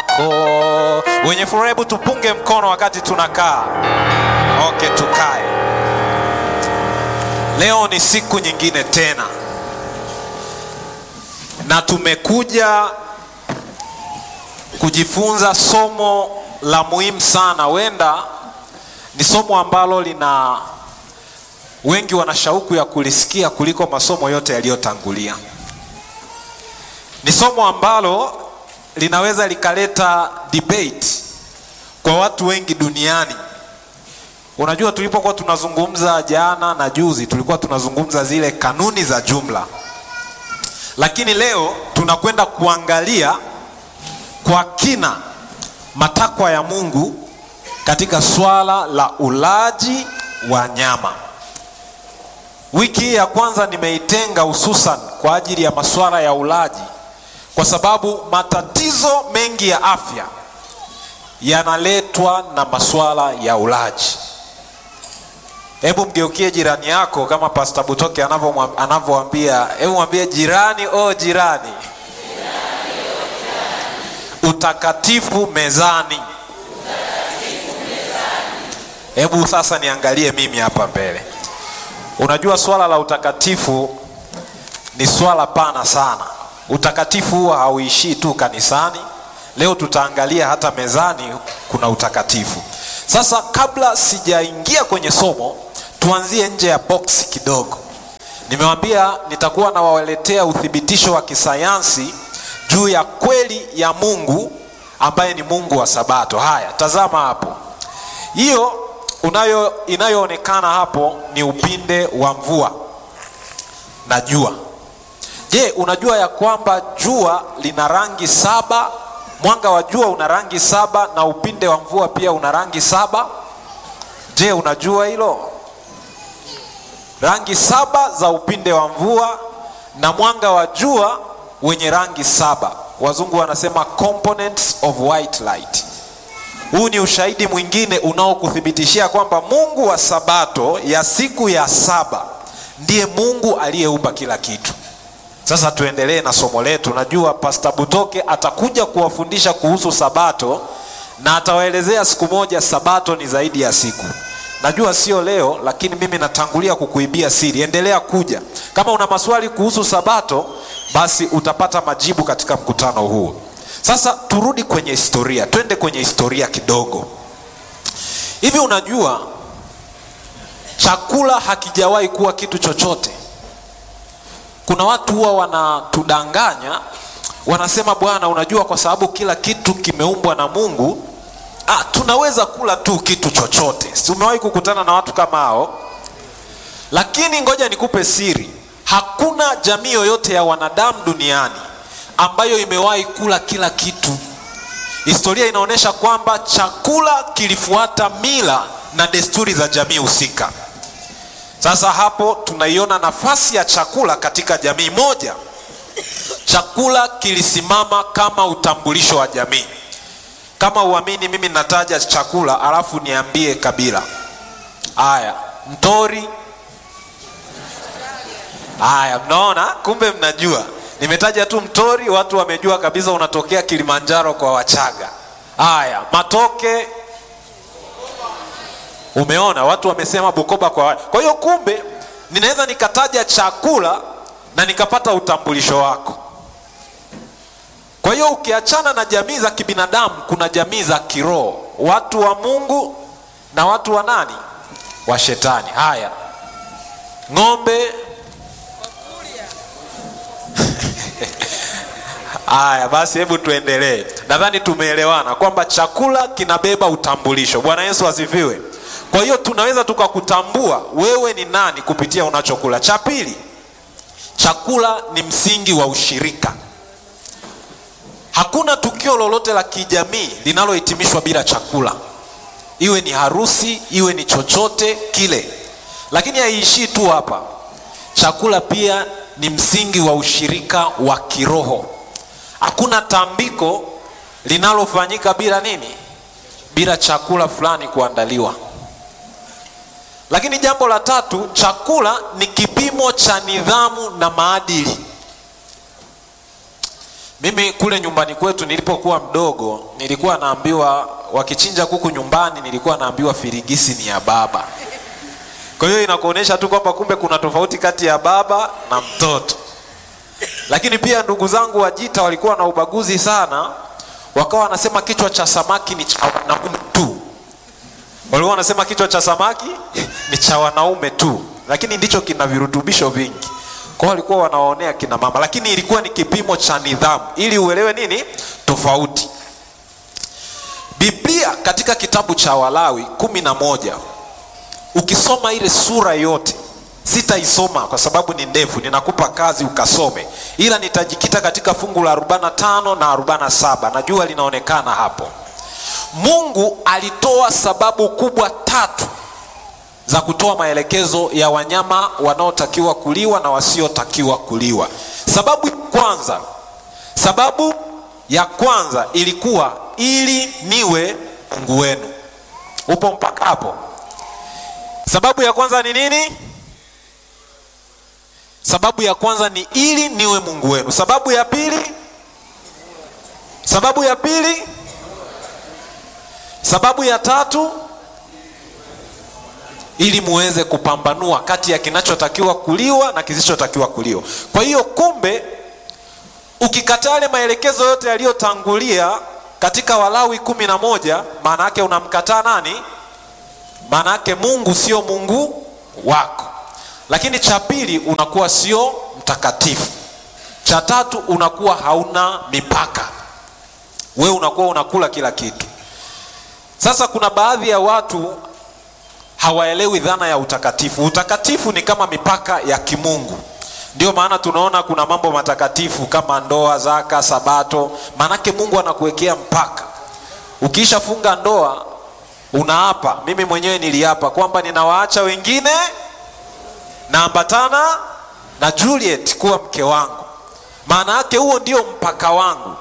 wako. Wenye furaha, hebu tupunge mkono wakati tunakaa. Okay, tukae. Leo ni siku nyingine tena, na tumekuja kujifunza somo la muhimu sana. Wenda ni somo ambalo lina wengi wana shauku ya kulisikia kuliko masomo yote yaliyotangulia. Ni somo ambalo linaweza likaleta debate kwa watu wengi duniani. Unajua, tulipokuwa tunazungumza jana na juzi, tulikuwa tunazungumza zile kanuni za jumla, lakini leo tunakwenda kuangalia kwa kina matakwa ya Mungu katika swala la ulaji wa nyama. Wiki hii ya kwanza nimeitenga hususan kwa ajili ya masuala ya ulaji, kwa sababu matatizo mengi ya afya yanaletwa na masuala ya ulaji. Hebu mgeukie jirani yako kama Pastor Butoke anavyoambia, hebu mwambie jirani, oh jirani, utakatifu mezani. Hebu sasa niangalie mimi hapa mbele. Unajua, swala la utakatifu ni swala pana sana. Utakatifu huwa hauishii tu kanisani. Leo tutaangalia hata mezani kuna utakatifu. Sasa kabla sijaingia kwenye somo, tuanzie nje ya boksi kidogo. Nimewambia nitakuwa nawaletea uthibitisho wa kisayansi juu ya kweli ya Mungu ambaye ni Mungu wa Sabato. Haya, tazama hapo, hiyo unayo inayoonekana hapo ni upinde wa mvua na jua. Je, unajua ya kwamba jua lina rangi saba? Mwanga wa jua una rangi saba na upinde wa mvua pia una rangi saba. Je, unajua hilo? Rangi saba za upinde wa mvua na mwanga wa jua wenye rangi saba. Wazungu wanasema components of white light. Huu ni ushahidi mwingine unaokuthibitishia kwamba Mungu wa Sabato ya siku ya saba ndiye Mungu aliyeumba kila kitu. Sasa tuendelee na somo letu. Najua Pastor Butoke atakuja kuwafundisha kuhusu Sabato na atawaelezea siku moja Sabato ni zaidi ya siku. Najua sio leo, lakini mimi natangulia kukuibia siri. Endelea kuja. Kama una maswali kuhusu Sabato, basi utapata majibu katika mkutano huu. Sasa turudi kwenye historia, twende kwenye historia kidogo. Hivi unajua chakula hakijawahi kuwa kitu chochote? Kuna watu huwa wanatudanganya, wanasema bwana, unajua kwa sababu kila kitu kimeumbwa na Mungu, ah, tunaweza kula tu kitu chochote. Si umewahi kukutana na watu kama hao? Lakini ngoja nikupe siri, hakuna jamii yoyote ya wanadamu duniani ambayo imewahi kula kila kitu. Historia inaonyesha kwamba chakula kilifuata mila na desturi za jamii husika. Sasa hapo tunaiona nafasi ya chakula katika jamii moja. Chakula kilisimama kama utambulisho wa jamii. Kama uamini, mimi nataja chakula alafu niambie kabila. Haya, mtori. Haya, mnaona, kumbe mnajua nimetaja tu mtori, watu wamejua kabisa unatokea Kilimanjaro kwa Wachaga. Haya, matoke, umeona watu wamesema Bukoba kwa. Kwa hiyo kumbe ninaweza nikataja chakula na nikapata utambulisho wako. Kwa hiyo ukiachana na jamii za kibinadamu, kuna jamii za kiroho, watu wa Mungu na watu wa nani, wa Shetani. Haya, ng'ombe Haya basi, hebu tuendelee. Nadhani tumeelewana kwamba chakula kinabeba utambulisho. Bwana Yesu asifiwe. Kwa hiyo tunaweza tukakutambua wewe ni nani kupitia unachokula. Cha pili, chakula ni msingi wa ushirika. Hakuna tukio lolote la kijamii linalohitimishwa bila chakula, iwe ni harusi, iwe ni chochote kile. Lakini haiishii tu hapa, chakula pia ni msingi wa ushirika wa kiroho. Hakuna tambiko linalofanyika bila nini? Bila chakula fulani kuandaliwa. Lakini jambo la tatu, chakula ni kipimo cha nidhamu na maadili. mimi kule nyumbani kwetu nilipokuwa mdogo nilikuwa naambiwa wakichinja kuku nyumbani nilikuwa naambiwa firigisi ni ya baba kwa hiyo inakuonyesha tu kwamba kumbe kuna tofauti kati ya baba na mtoto lakini pia ndugu zangu wajita walikuwa na ubaguzi sana wakawa wanasema kichwa cha samaki ni cha wanaume tu walikuwa wanasema kichwa cha samaki ni cha wanaume tu lakini ndicho kina virutubisho vingi kwao walikuwa wanawaonea kina mama lakini ilikuwa ni kipimo cha nidhamu ili uelewe nini tofauti biblia katika kitabu cha walawi kumi na moja ukisoma ile sura yote sitaisoma kwa sababu ni ndefu ninakupa kazi ukasome ila nitajikita katika fungu la 45 na 47 najua linaonekana hapo mungu alitoa sababu kubwa tatu za kutoa maelekezo ya wanyama wanaotakiwa kuliwa na wasiotakiwa kuliwa sababu ya kwanza sababu ya kwanza ilikuwa ili niwe mungu wenu upo mpaka hapo sababu ya kwanza ni nini sababu ya kwanza ni ili niwe mungu wenu sababu ya pili sababu ya pili sababu ya tatu ili muweze kupambanua kati ya kinachotakiwa kuliwa na kisichotakiwa kuliwa kwa hiyo kumbe ukikataa yale maelekezo yote yaliyotangulia katika walawi kumi na moja maana yake unamkataa nani maana yake mungu sio mungu wako lakini cha pili unakuwa sio mtakatifu cha tatu unakuwa hauna mipaka we unakuwa unakula kila kitu sasa kuna baadhi ya watu hawaelewi dhana ya utakatifu utakatifu ni kama mipaka ya kimungu ndio maana tunaona kuna mambo matakatifu kama ndoa zaka sabato maanake mungu anakuwekea mpaka ukiisha funga ndoa unaapa mimi mwenyewe niliapa kwamba ninawaacha wengine naambatana na juliet kuwa mke wangu maana yake huo ndio mpaka wangu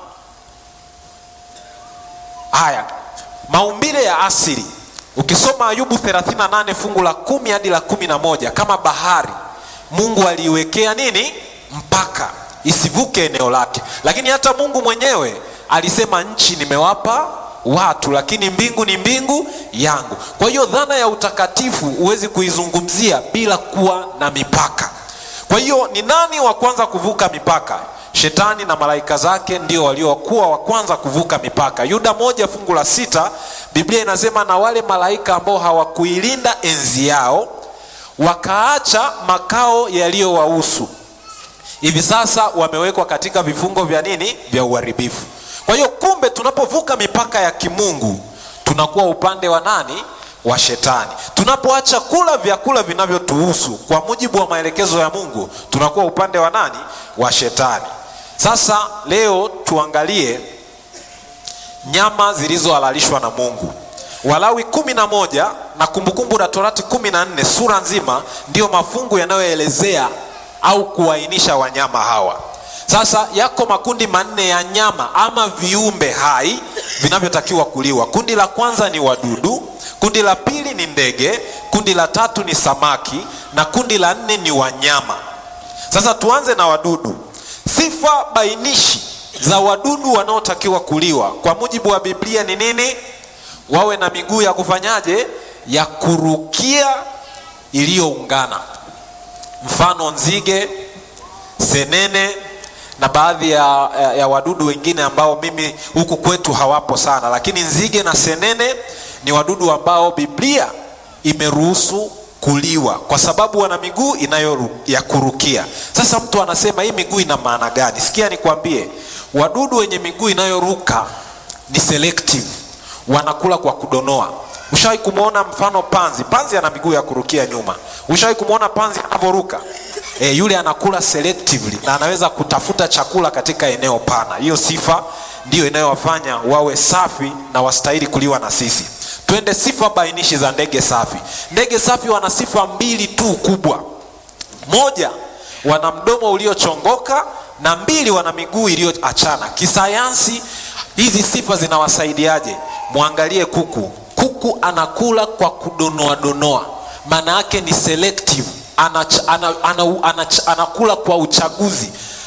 haya maumbile ya asili ukisoma ayubu 38 fungu la kumi hadi la kumi na moja kama bahari mungu aliiwekea nini mpaka isivuke eneo lake lakini hata mungu mwenyewe alisema nchi nimewapa watu lakini mbingu ni mbingu yangu kwa hiyo dhana ya utakatifu huwezi kuizungumzia bila kuwa na mipaka kwa hiyo ni nani wa kwanza kuvuka mipaka shetani na malaika zake ndio waliokuwa wa kwanza kuvuka mipaka yuda moja fungu la sita biblia inasema na wale malaika ambao hawakuilinda enzi yao wakaacha makao yaliyowahusu hivi sasa wamewekwa katika vifungo vya nini vya uharibifu kwa hiyo kumbe tunapovuka mipaka ya kimungu tunakuwa upande wa nani wa shetani tunapoacha kula vyakula vinavyotuhusu kwa mujibu wa maelekezo ya mungu tunakuwa upande wa nani wa shetani sasa leo tuangalie nyama zilizohalalishwa na mungu walawi kumi na moja na kumbukumbu la torati kumi na nne sura nzima ndiyo mafungu yanayoelezea au kuainisha wanyama hawa sasa yako makundi manne ya nyama ama viumbe hai vinavyotakiwa kuliwa kundi la kwanza ni wadudu kundi la pili ni ndege kundi la tatu ni samaki na kundi la nne ni wanyama sasa tuanze na wadudu sifa bainishi za wadudu wanaotakiwa kuliwa kwa mujibu wa biblia ni nini wawe na miguu ya kufanyaje ya kurukia iliyoungana mfano nzige senene na baadhi ya, ya, ya wadudu wengine ambao mimi huku kwetu hawapo sana lakini nzige na senene ni wadudu ambao biblia imeruhusu kuliwa kwa sababu wana miguu inayo ya kurukia sasa mtu anasema hii miguu ina maana gani sikia nikwambie wadudu wenye miguu inayoruka ni selective wanakula kwa kudonoa ushawahi kumwona mfano panzi panzi ana miguu ya kurukia nyuma ushawahi kumwona panzi anavyoruka e, yule anakula selectively na anaweza kutafuta chakula katika eneo pana hiyo sifa ndiyo inayowafanya wawe safi na wastahili kuliwa na sisi twende sifa bainishi za ndege safi ndege safi wana sifa mbili tu kubwa moja wana mdomo uliochongoka na mbili wana miguu iliyoachana kisayansi hizi sifa zinawasaidiaje mwangalie kuku kuku anakula kwa kudonoadonoa maana yake ni selective anach, ana, ana, ana, ana, anakula kwa uchaguzi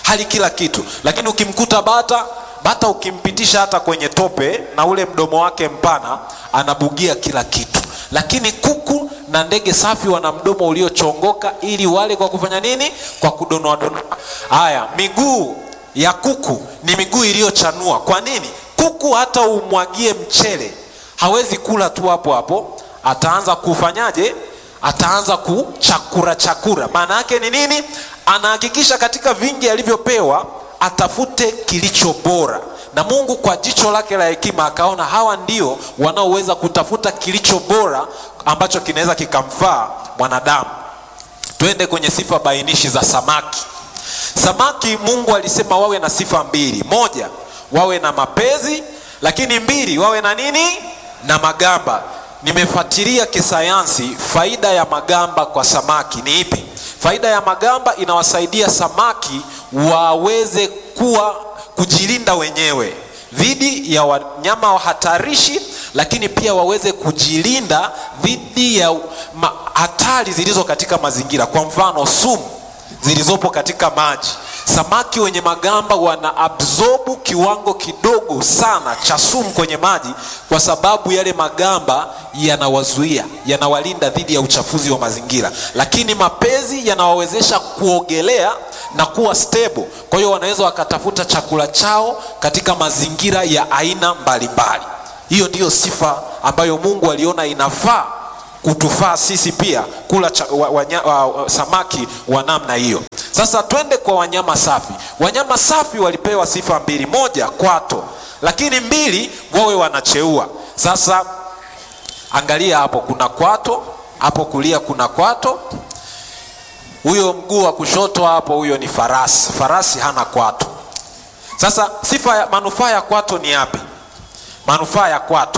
hali kila kitu lakini ukimkuta bata bata ukimpitisha hata kwenye tope na ule mdomo wake mpana anabugia kila kitu lakini kuku na ndege safi wana mdomo uliochongoka ili wale kwa kufanya nini kwa kudonoa donoa haya miguu ya kuku ni miguu iliyochanua kwa nini kuku hata umwagie mchele hawezi kula tu hapo hapo ataanza kufanyaje ataanza kuchakura chakura maana yake ni nini anahakikisha katika vingi alivyopewa atafute kilicho bora na mungu kwa jicho lake la hekima akaona hawa ndio wanaoweza kutafuta kilicho bora ambacho kinaweza kikamfaa mwanadamu twende kwenye sifa bainishi za samaki samaki mungu alisema wawe na sifa mbili moja wawe na mapezi lakini mbili wawe na nini na magamba nimefuatilia kisayansi faida ya magamba kwa samaki ni ipi faida ya magamba inawasaidia samaki waweze kuwa kujilinda wenyewe dhidi ya wanyama wa hatarishi lakini pia waweze kujilinda dhidi ya ma- hatari zilizo katika mazingira kwa mfano sumu zilizopo katika maji samaki wenye magamba wana absorbu kiwango kidogo sana cha sumu kwenye maji kwa sababu yale magamba yanawazuia yanawalinda dhidi ya uchafuzi wa mazingira lakini mapezi yanawawezesha kuogelea na kuwa stable kwa hiyo wanaweza wakatafuta chakula chao katika mazingira ya aina mbalimbali hiyo ndiyo sifa ambayo mungu aliona inafaa kutufaa sisi pia kula cha, wa, wanya, wa, wa, samaki wa namna hiyo sasa twende kwa wanyama safi wanyama safi walipewa sifa mbili moja kwato lakini mbili wawe wanacheua sasa angalia hapo kuna kwato hapo kulia kuna kwato huyo mguu wa kushoto hapo huyo ni farasi farasi hana kwato sasa sifa ya manufaa ya kwato ni yapi manufaa ya kwato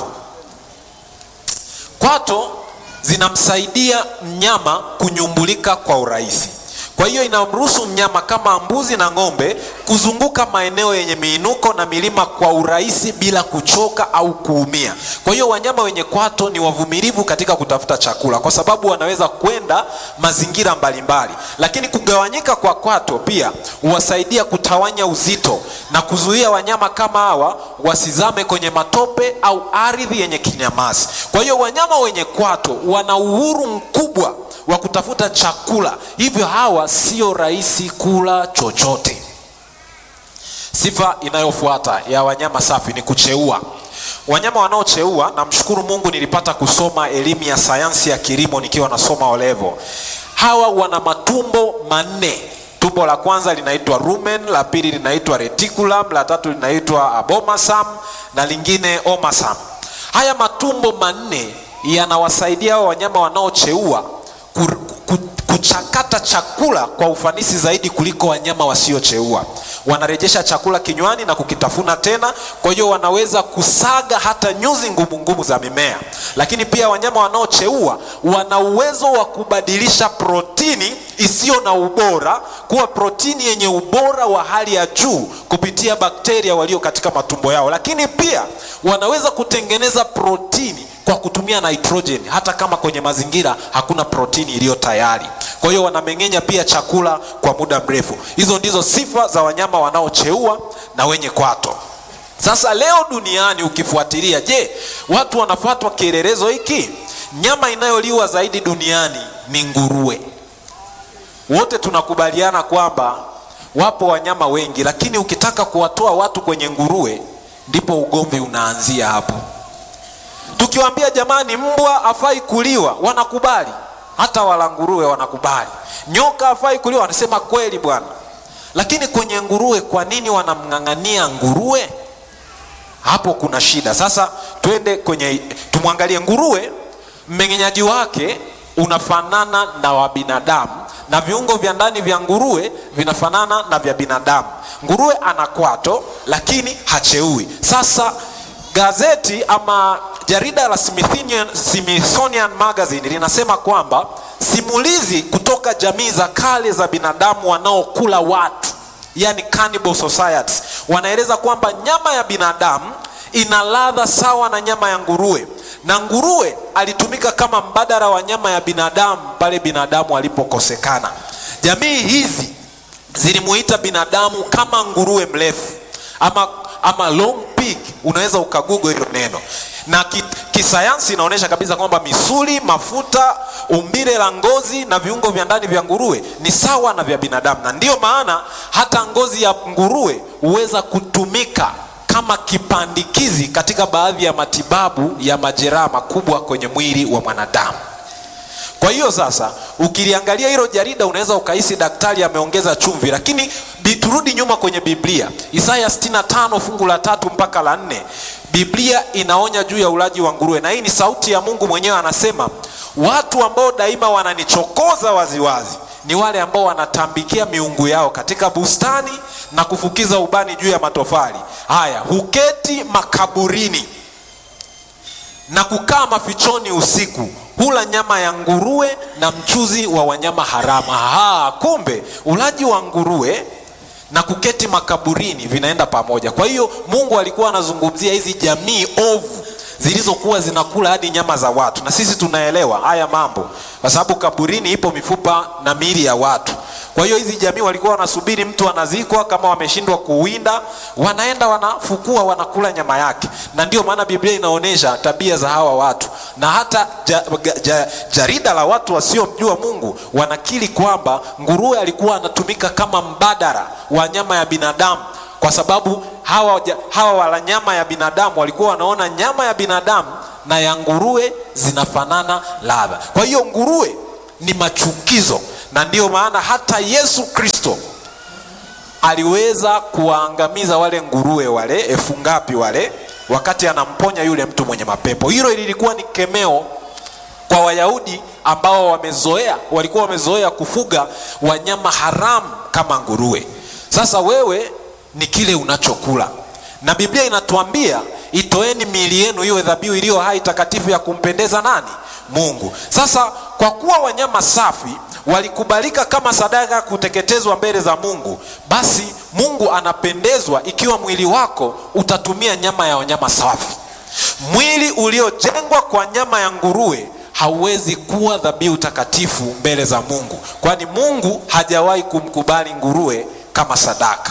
kwato zinamsaidia mnyama kunyumbulika kwa urahisi kwa hiyo inamruhusu mnyama kama mbuzi na ng'ombe kuzunguka maeneo yenye miinuko na milima kwa urahisi bila kuchoka au kuumia kwa hiyo wanyama wenye kwato ni wavumilivu katika kutafuta chakula kwa sababu wanaweza kwenda mazingira mbalimbali lakini kugawanyika kwa kwato pia huwasaidia kutawanya uzito na kuzuia wanyama kama hawa wasizame kwenye matope au ardhi yenye kinyamasi kwa hiyo wanyama wenye kwato wana uhuru mkubwa wa kutafuta chakula hivyo hawa sio rahisi kula chochote sifa inayofuata ya wanyama safi ni kucheua wanyama wanaocheua namshukuru mungu nilipata kusoma elimu ya sayansi ya kilimo nikiwa nasoma olevo hawa wana matumbo manne tumbo la kwanza linaitwa rumen la pili linaitwa reticulum la tatu linaitwa abomasam na lingine omasam haya matumbo manne yanawasaidia hawa wanyama wanaocheua ku- ku- kuchakata chakula kwa ufanisi zaidi kuliko wanyama wasiocheua wanarejesha chakula kinywani na kukitafuna tena kwa hiyo wanaweza kusaga hata nyuzi ngumu ngumu za mimea lakini pia wanyama wanaocheua wana uwezo wa kubadilisha protini isiyo na ubora kuwa protini yenye ubora wa hali ya juu kupitia bakteria walio katika matumbo yao lakini pia wanaweza kutengeneza protini kwa kutumia nitrogen hata kama kwenye mazingira hakuna protini iliyo tayari kwa hiyo wanameng'enya pia chakula kwa muda mrefu hizo ndizo sifa za wanyama wanaocheua na wenye kwato sasa leo duniani ukifuatilia je watu wanafuatwa kielelezo hiki nyama inayoliwa zaidi duniani ni nguruwe wote tunakubaliana kwamba wapo wanyama wengi lakini ukitaka kuwatoa watu kwenye nguruwe ndipo ugomvi unaanzia hapo tukiwaambia jamani mbwa afai kuliwa wanakubali hata wala nguruwe wanakubali nyoka afai kuliwa wanasema kweli bwana lakini kwenye nguruwe kwa nini wanamng'ang'ania nguruwe hapo kuna shida sasa twende kwenye tumwangalie nguruwe mmeng'enyaji wake unafanana na wa binadamu na viungo vya ndani vya nguruwe vinafanana na vya binadamu nguruwe ana kwato lakini hacheui sasa gazeti ama jarida la Smithsonian, Smithsonian Magazine linasema kwamba simulizi kutoka jamii za kale za binadamu wanaokula watu yani cannibal societies wanaeleza kwamba nyama ya binadamu ina ladha sawa na nyama ya nguruwe na nguruwe alitumika kama mbadala wa nyama ya binadamu pale binadamu alipokosekana jamii hizi zilimuita binadamu kama nguruwe mrefu ama, ama long pig unaweza ukagugo hilo neno na ki, kisayansi inaonyesha kabisa kwamba misuli mafuta umbile la ngozi na viungo vya ndani vya nguruwe ni sawa na vya binadamu na ndiyo maana hata ngozi ya nguruwe huweza kutumika kama kipandikizi katika baadhi ya matibabu ya majeraha makubwa kwenye mwili wa mwanadamu kwa hiyo sasa ukiliangalia hilo jarida unaweza ukahisi daktari ameongeza chumvi lakini bi- turudi nyuma kwenye biblia isaya 65 fungu la tatu mpaka la nne biblia inaonya juu ya ulaji wa nguruwe na hii ni sauti ya mungu mwenyewe anasema watu ambao daima wananichokoza waziwazi ni wale ambao wanatambikia miungu yao katika bustani na kufukiza ubani juu ya matofali haya huketi makaburini na kukaa mafichoni usiku hula nyama ya nguruwe na mchuzi wa wanyama haramu Aha, kumbe ulaji wa nguruwe na kuketi makaburini vinaenda pamoja kwa hiyo mungu alikuwa anazungumzia hizi jamii ovu zilizokuwa zinakula hadi nyama za watu na sisi tunaelewa haya mambo kwa sababu kaburini ipo mifupa na miili ya watu kwa hiyo hizi jamii walikuwa wanasubiri mtu anazikwa kama wameshindwa kuwinda wanaenda wanafukua wanakula nyama yake na ndio maana biblia inaonyesha tabia za hawa watu na hata ja, ja, ja, jarida la watu wasiomjua mungu wanakiri kwamba nguruwe alikuwa anatumika kama mbadala wa nyama ya binadamu kwa sababu hawa, ja- hawa wala nyama ya binadamu walikuwa wanaona nyama ya binadamu na ya nguruwe zinafanana ladha kwa hiyo nguruwe ni machukizo na ndiyo maana hata yesu kristo aliweza kuwaangamiza wale nguruwe wale elfu ngapi wale wakati anamponya yule mtu mwenye mapepo hilo lilikuwa ni kemeo kwa wayahudi ambao wamezoea walikuwa wamezoea kufuga wanyama haramu kama nguruwe sasa wewe ni kile unachokula na biblia inatuambia itoeni miili yenu iwe dhabihu iliyo hai takatifu ya kumpendeza nani mungu sasa kwa kuwa wanyama safi walikubalika kama sadaka ya kuteketezwa mbele za mungu basi mungu anapendezwa ikiwa mwili wako utatumia nyama ya wanyama safi mwili uliojengwa kwa nyama ya nguruwe hauwezi kuwa dhabihu takatifu mbele za mungu kwani mungu hajawahi kumkubali nguruwe kama sadaka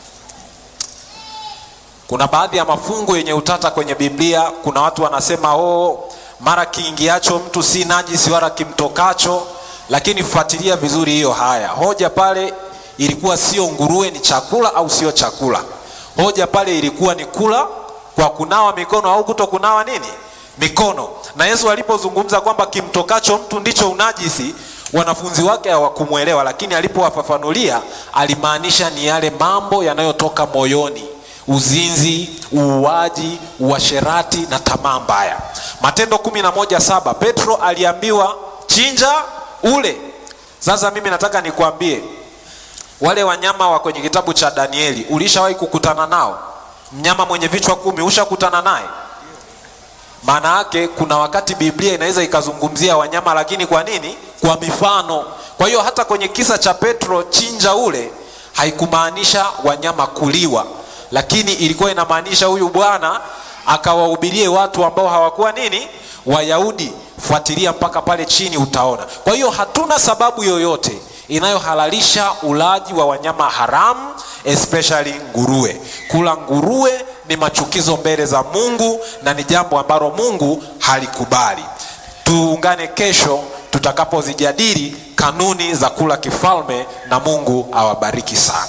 kuna baadhi ya mafungu yenye utata kwenye biblia kuna watu wanasema oh, mara kiingiacho mtu si najisi wala kimtokacho lakini fuatilia vizuri hiyo haya hoja pale ilikuwa sio nguruwe ni chakula au sio chakula hoja pale ilikuwa ni kula kwa kunawa mikono au kuto kunawa nini mikono na yesu alipozungumza kwamba kimtokacho mtu ndicho unajisi wanafunzi wake hawakumwelewa lakini alipowafafanulia alimaanisha ni yale mambo yanayotoka moyoni uzinzi uuaji uasherati na tamaa mbaya matendo kumi na moja saba petro aliambiwa chinja ule sasa mimi nataka nikwambie wale wanyama wa kwenye kitabu cha danieli ulishawahi kukutana nao mnyama mwenye vichwa kumi ushakutana naye maana yake kuna wakati biblia inaweza ikazungumzia wanyama lakini kwa nini kwa mifano kwa hiyo hata kwenye kisa cha petro chinja ule haikumaanisha wanyama kuliwa lakini ilikuwa inamaanisha huyu bwana akawahubirie watu ambao hawakuwa nini wayahudi fuatilia mpaka pale chini utaona kwa hiyo hatuna sababu yoyote inayohalalisha ulaji wa wanyama haramu especially nguruwe kula nguruwe ni machukizo mbele za mungu na ni jambo ambalo mungu halikubali tuungane kesho tutakapozijadili kanuni za kula kifalme na mungu awabariki sana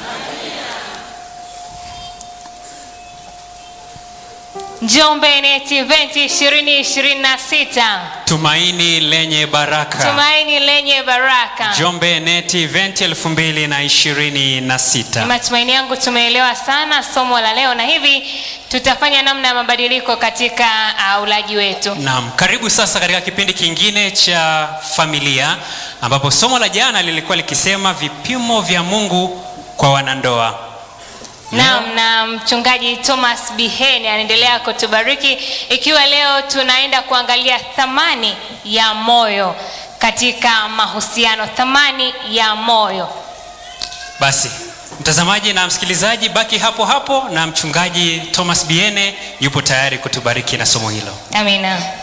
Njombe Net Event 2026 tumaini lenye baraka tumaini lenye baraka. Njombe Net Event 2026 Ni matumaini yangu tumeelewa sana somo la leo, na hivi tutafanya namna ya mabadiliko katika uh, ulaji wetu. Naam, karibu sasa katika kipindi kingine cha familia ambapo somo la jana lilikuwa likisema vipimo vya Mungu kwa wanandoa. Naam, na mchungaji Thomas Biheni anaendelea kutubariki ikiwa leo tunaenda kuangalia thamani ya moyo katika mahusiano, thamani ya moyo. Basi mtazamaji na msikilizaji, baki hapo hapo, na mchungaji Thomas Biene yupo tayari kutubariki na somo hilo. Amina.